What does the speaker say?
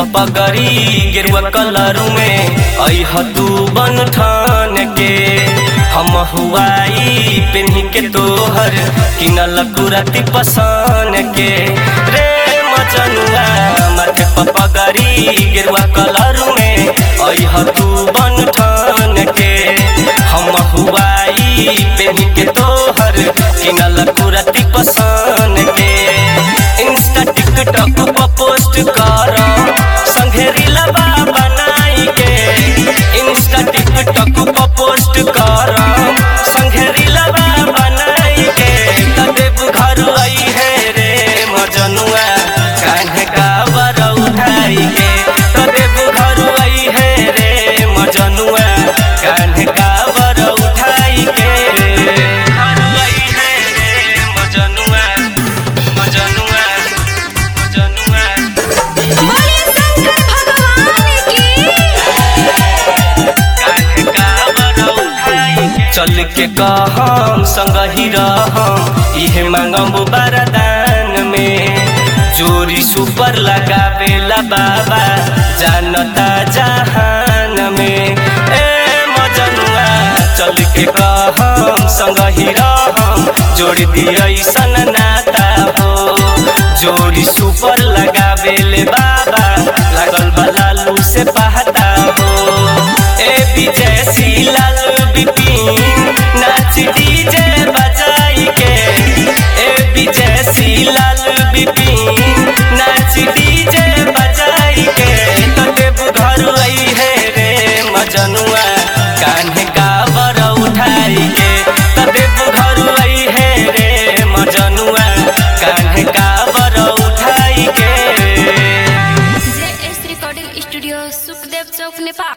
पगड़ी गेरुआ कलर में अह तू बन ठान के हम हुआई पेन्ही के तोहर किनल कुरती पसान के रे मचनुआ माथे पर पगड़ी गेरुआ कलर में अह तू बन ठान के हम हुआई पेन्ही के तोहर किनल कुरती पसान के इंस्टा टिकटॉक पर पोस्ट कर संगे रीलबा बनाई के इंस्टा टिकटॉक पर पोस्ट कर संगे रीलबा बनाई के तदेव घर आई है रे मजनुआ कान्हे का बर उठाई के तदेव घर आई है रे मजनुआ कान्हे का बर उठाई के घर आई है रे मजनुआ मजनुआ मजनुआ बोले शंकर भगवान की चल के कहम संग ही रहम इहे मांगम बरदान में जोरी सुपर लगावेला बाबा जानता जहान में ए मजनुआ चल के कहम संग ही रहम जोड़ दिया सन नाता हो जोड़ी सुपर लगावेले बाबा लागल बा लालू से पहता हो ए विजय लाल बिपिन नाच डीजे बजाई के ए विजय लाल बिपिन नाच डीजे बजाई के तदेव घर आई है रे मजनुआ कान्हे का बर उठाई के तदेव घर आई है रे मजनुआ कान्हे का बर उठाई के J S recording studio Sukhdev Chowk Nepal